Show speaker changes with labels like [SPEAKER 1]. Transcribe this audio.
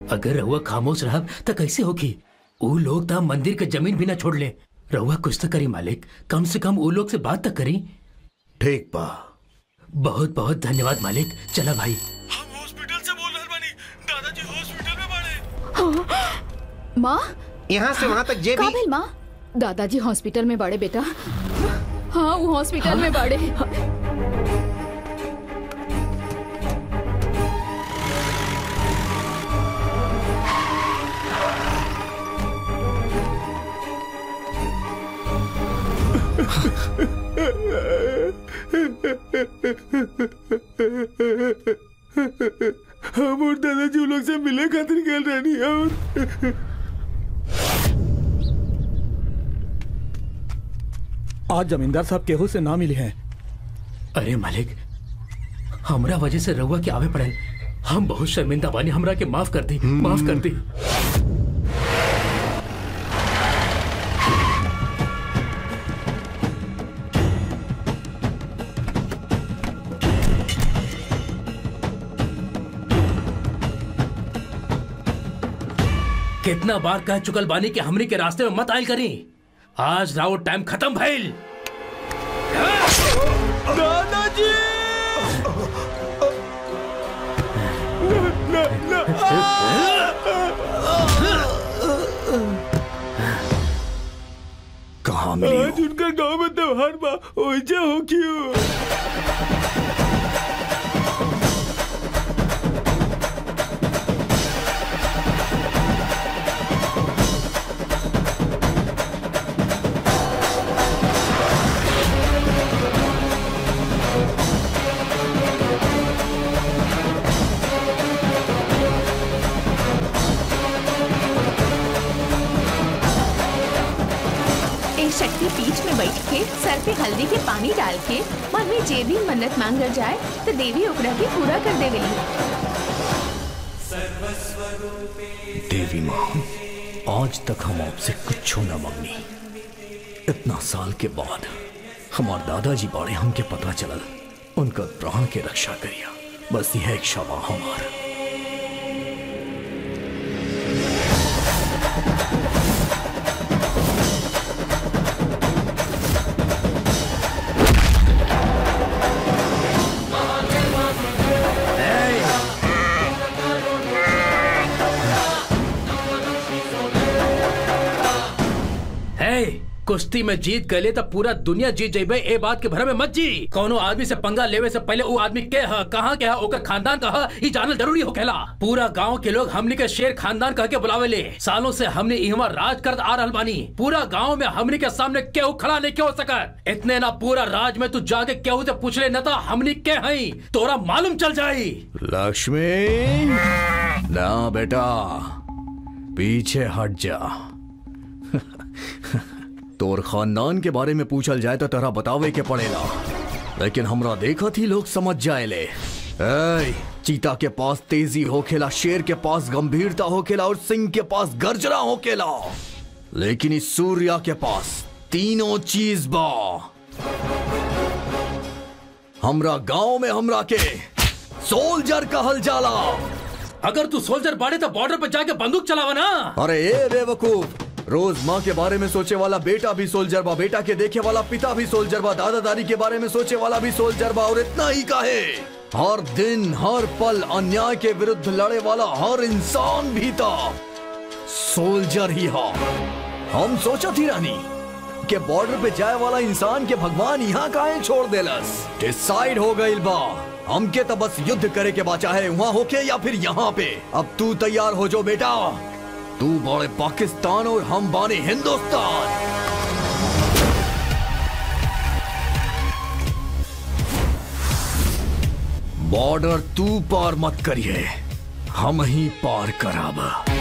[SPEAKER 1] अगर रहुआ खामोश रहब त कैसे होगी ऊ लोग त मंदिर के जमीन भी ना छोड़ ले रहुआ कुछ तो करी मालिक कम से कम ऊ लोग से बात तक करी
[SPEAKER 2] ठीक बा
[SPEAKER 1] बहुत बहुत धन्यवाद मालिक चला भाई
[SPEAKER 3] माँ
[SPEAKER 2] यहाँ से वहाँ तक जे भी
[SPEAKER 3] काबिल माँ दादाजी हॉस्पिटल में बड़े बेटा हाँ वो हॉस्पिटल में बड़े
[SPEAKER 4] हम और दादाजी उन लोग से मिले खातिर गए रहनी और
[SPEAKER 5] आज जमींदार साहब केहू से ना मिले हैं
[SPEAKER 1] अरे मालिक हमरा वजह से रहुआ के आवे पड़े हम बहुत शर्मिंदा बानी हमरा के माफ कर दी माफ कर दी कितना बार कह चुकल बानी कि हमरी के रास्ते में मत आयल करी आज राउत टाइम खत्म भइल
[SPEAKER 4] दादाजी
[SPEAKER 2] कहाँ मिली
[SPEAKER 4] आज उनका गांव में त्योहार बा ओइजा हो क्यों
[SPEAKER 6] एक शक्ति पीठ में बैठ के सर पे हल्दी के पानी डाल के मन में जे भी मन्नत मांगल जाए तो देवी ओकरा के पूरा कर देवेली
[SPEAKER 2] देवी माँ आज तक हम आपसे कुछ न मांगनी इतना साल के बाद हमार दादाजी बाड़े हमके पता चलल उनका प्राण के रक्षा करिया बस यह एक क्षमा हमार
[SPEAKER 1] है कुश्ती में जीत गए तो पूरा दुनिया जीत जेबे ए बात के भरम में मत जी कोनो आदमी से पंगा लेवे से पहले वो आदमी के ह कहाँ के ह ओकर खानदान का ह ई जानल जरूरी होखेला पूरा गांव के लोग हमनी के शेर खानदान कह के बुलावे ले सालों से हमने इहवा राज करत आ रहल बानी पूरा गांव में हमनी के सामने केहू खड़ा नहीं क्यों सकत इतने ना पूरा राज में तू जाके केहू से पूछ ले न तो हमनी के हई तोरा मालूम चल जाई
[SPEAKER 2] लक्ष्मी ना बेटा पीछे हट जा तोर खानदान के बारे में पूछल जाए तो तोरा बतावे के पड़ेला लेकिन हमरा देखत ही लोग समझ जाएले ऐ, चीता के पास तेजी होखेला शेर के पास गंभीरता होखेला और सिंह के पास गर्जना होखेला लेकिन इस सूर्या के पास तीनों चीज बा हमरा गांव में हमरा के सोल्जर कहल जाला
[SPEAKER 1] अगर तू सोल्जर बाड़े तो बॉर्डर पे जाके बंदूक चलावा ना
[SPEAKER 2] अरे ए बेवकूफ रोज माँ के बारे में सोचे वाला बेटा भी सोल्जर बा बेटा के देखे वाला पिता भी सोल्जर बा दादा दादी के बारे में सोचे वाला भी सोल्जर बा और इतना ही का है हर दिन हर पल अन्याय के विरुद्ध लड़े वाला हर इंसान भी था सोल्जर ही हा हम सोचा थी रानी के बॉर्डर पे जाए वाला इंसान के भगवान यहाँ काहे छोड़ देलस डिसाइड हो गई बा हमके तो बस युद्ध करे के बा चाहे वहाँ होके या फिर यहाँ पे अब तू तैयार हो जो बेटा तू बड़े पाकिस्तान और हम बाने हिंदुस्तान बॉर्डर तू पार मत करिए हम ही पार कराब